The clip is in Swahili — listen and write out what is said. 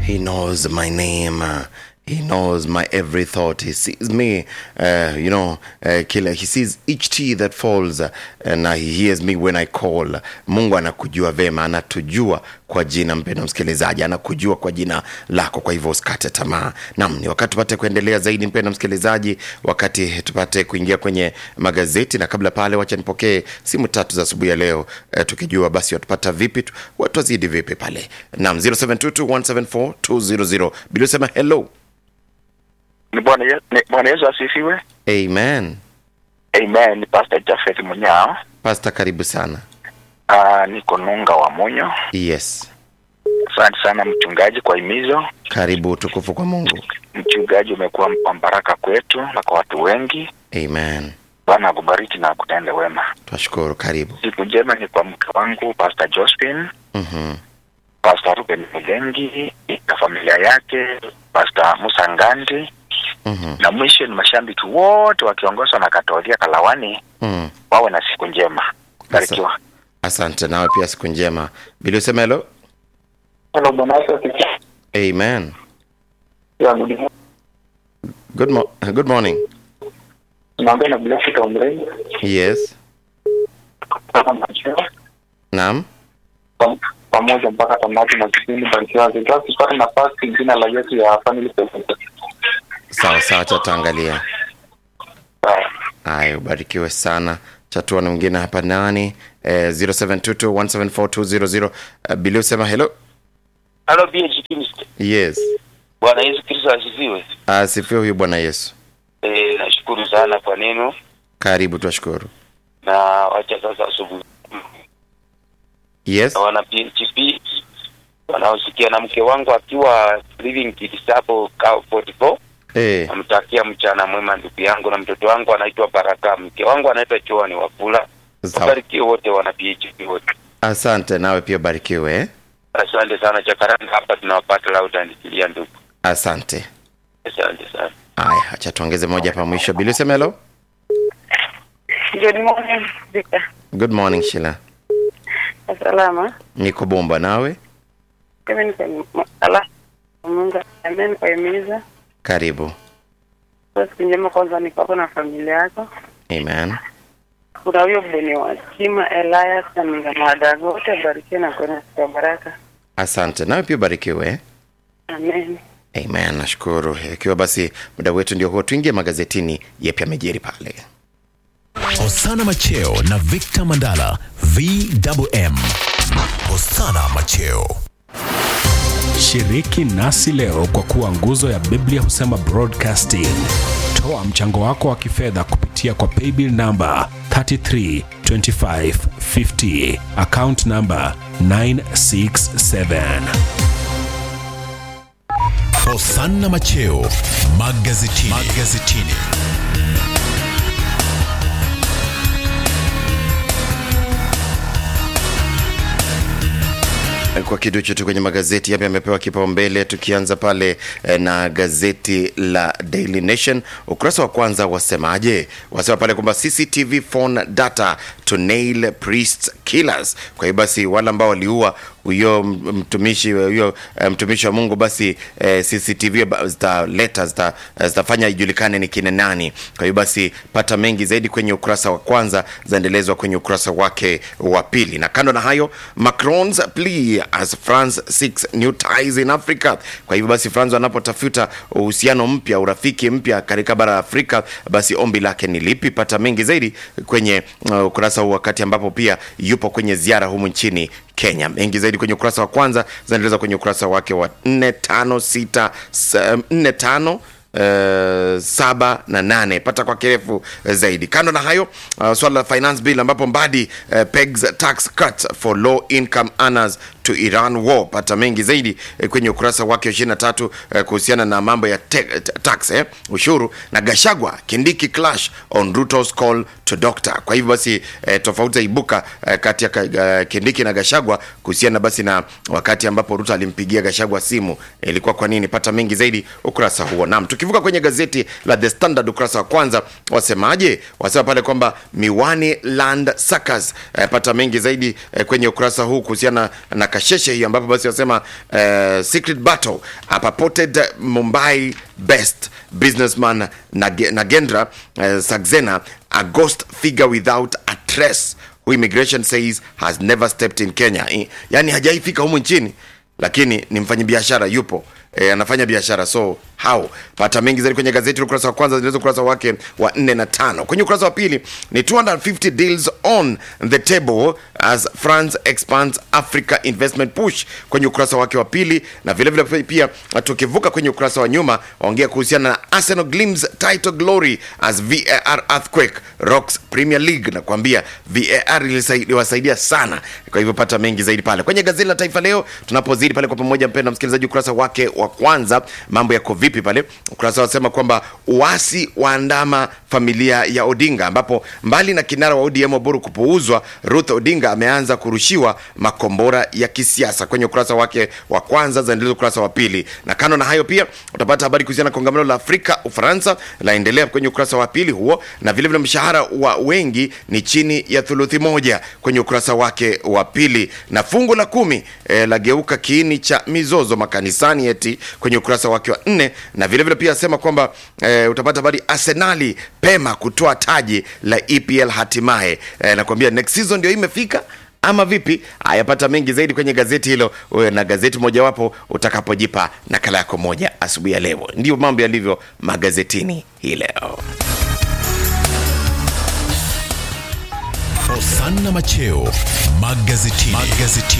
He knows my name. uh, He knows my every thought. He sees me, uh, you know, uh, kila. He sees each tea that falls uh, and uh, he hears me when I call. Mungu anakujua vema, anatujua kwa jina, mpendo msikilizaji, anakujua kwa jina lako. Kwa hivyo usikate tamaa. Naam, ni wakati tupate kuendelea zaidi, mpendo msikilizaji, wakati tupate kuingia kwenye magazeti, na kabla pale, wacha nipokee simu tatu za asubuhi ya leo uh, tukijua basi watupata vipi, tu- watu wazidi vipi pale. Naam, 0722174200 bila sema hello. Ni Bwana Ye- ni Bwana Yesu asifiwe. Amen. Amen. Ni Pastor Jafet Munyao. Pasta, karibu sana. Ah, niko Nunga wa Munyo. Yes, Asante sana mchungaji kwa himizo. karibu utukufu kwa Mungu. Mchungaji umekuwa wa baraka kwetu na kwa watu wengi. Amen. Bwana akubariki na akutende wema. Twashukuru, karibu. Siku njema ni kwa mke wangu Pastor Josephine, Mhm. Pastor Ruben Mulengi na familia yake, Pastor Musa Ngandi Mhm. na mwisho ni mashabiki wote wakiongozwa na Katolia Kalawani, Mhm. wawe na siku njema. Barikiwa. Asante, nawe pia siku njema. Bila usema hello. Hello, Bwana Yesu asifiwe. Amen. Ya, good morning. Good, mo good morning. Tunaongea na Blessed Omrei Yes. kutoka Macheo Naam. Pam- pamoja mpaka tamati na kipindi barikiwa. Ingawa sipata nafasi jina la Yesu ya family President. Sawa sawa, tataangalia. Sawa. Haya, ubarikiwe sana. Chatua na mwingine hapa nani? Eh, 0722174200. Uh, Bila usema hello. Halo BHP Mr. Yes. Bwana Yesu Kristo asifiwe. Asifiwe huyu Bwana Yesu. E, nashukuru sana kwa neno Karibu, twashukuru. na wacha sasa asubuhi Yes. na wana PHP wanaosikia na mke wangu akiwa living kids hapo Kao 44 Eh, namtakia mchana mwema ndugu yangu na mtoto wangu anaitwa Baraka mke wangu anaitwa Joani Wafula sawa. wabarikiwe wote wana PHP wote Asante, nawe pia ubarikiwe. eh. asante sana Chakaranda hapa tunawapata lauda ndikilia ndugu Asante. asante sana Haya, acha tuongeze moja hapa mwisho. Bila usema hello. Good morning, Victor. Good morning Sheila. Salama. Niko bomba nawe. Mimi niko ala. Mungu amen kwa himiza. Karibu. Kwa siku njema kwanza ni kwako na familia yako. Amen. Kuna huyo Beni wa Chima Elias na Minga Madago wote barikiwe na kuona siku ya baraka. Asante, nawe pia ubarikiwe. eh. Amen. Amen, nashukuru. Ikiwa basi muda wetu ndio huo, tuingie magazetini. Yepi amejiri pale? Osana Macheo na Victor Mandala VMM. Osana Macheo. Shiriki nasi leo kwa kuwa nguzo ya Biblia husema broadcasting. Toa mchango wako wa kifedha kupitia kwa paybill namba 332550 account namba 967. Osana Macheo magazetini. magazetini. Kwa kiduchu tu kwenye magazeti yapi yamepewa kipaumbele, tukianza pale eh, na gazeti la Daily Nation ukurasa wa kwanza wasemaje? Wasema pale kwamba CCTV phone data to nail priest killers. Kwa hiyo basi wale ambao waliua huyo mtumishi huyo eh, mtumishi wa Mungu basi eh, CCTV ba- zitaleta zita- zitafanya ijulikane ni kina nani. Kwa hiyo basi pata mengi zaidi kwenye ukurasa wa kwanza, zaendelezwa kwenye ukurasa wake wa pili. Na kando na hayo, Macron's plea as France seeks new ties in Africa. Kwa hivyo basi France wanapotafuta uhusiano mpya, urafiki mpya katika bara la Afrika, basi ombi lake ni lipi? Pata mengi zaidi kwenye uh, ukurasa huu, wakati ambapo pia yupo kwenye ziara humu nchini Kenya. Mengi zaidi kwenye ukurasa wa kwanza zinaendeleza kwenye ukurasa wake wa 4 5 6 4 5 Uh, saba na nane pata kwa kirefu uh, zaidi kando na hayo uh, swala la finance bill ambapo mbadi uh, pegs tax cut for low income earners to Iran war pata mengi zaidi eh, kwenye ukurasa wake wa 23 eh, kuhusiana na mambo ya te, t- tax eh, ushuru na Gashagwa Kindiki clash on Ruto's call to doctor kwa hivyo basi eh, tofauti zaibuka eh, kati ya ka- uh, Kindiki na Gashagwa kuhusiana basi na wakati ambapo Ruto alimpigia Gashagwa simu eh, ilikuwa kwa nini pata mengi zaidi ukurasa huo naam tukivuka kwenye gazeti la The Standard ukurasa wa kwanza wasemaje wasema pale kwamba miwani land suckers eh, pata mengi zaidi eh, kwenye ukurasa huu kuhusiana na kasheshe hiyo ambapo basi wasema uh, secret battle a purported mumbai best businessman Nage- nagendra uh, saxena a ghost figure without a trace who immigration says has never stepped in kenya I- yani hajaifika humu nchini lakini ni mfanyabiashara yupo e, anafanya biashara so how pata mengi zaidi kwenye gazeti la ukurasa wa kwanza zilizo ukurasa wake wa nne na tano kwenye ukurasa wa pili ni 250 deals on the table as france expands africa investment push kwenye ukurasa wake wa pili na vile vile pia tukivuka kwenye ukurasa wa nyuma waongea kuhusiana na arsenal glims title glory as var earthquake rocks premier league na kuambia var ilisai- iliwasaidia sana kwa hivyo pata mengi zaidi pale kwenye gazeti la taifa leo tunapozidi pale kwa pamoja mpenda msikilizaji ukurasa wake wa kwanza mambo yako vipi pale ukurasa wasema kwamba uasi waandama familia ya odinga ambapo mbali na kinara wa odm oburu kupuuzwa ruth odinga ameanza kurushiwa makombora ya kisiasa kwenye ukurasa wake wa kwanza zaendeleza ukurasa wa pili na kando na hayo pia utapata habari kuhusiana na kongamano la afrika ufaransa laendelea kwenye ukurasa wa pili huo na vile vile mshahara wa wengi ni chini ya thuluthi moja kwenye ukurasa wake wa pili na fungu la kumi e, lageuka kiini cha mizozo makanisani eti kwenye ukurasa wake wa nne na vile vile pia asema kwamba e, utapata habari arsenali pema kutoa taji la epl hatimaye e, nakwambia next season ndio imefika ama vipi ayapata mengi zaidi kwenye gazeti hilo uwe na gazeti mojawapo utakapojipa nakala yako moja asubuhi ya leo ndio mambo yalivyo magazetini hii leo Hosanna Macheo magazetini. magazetini.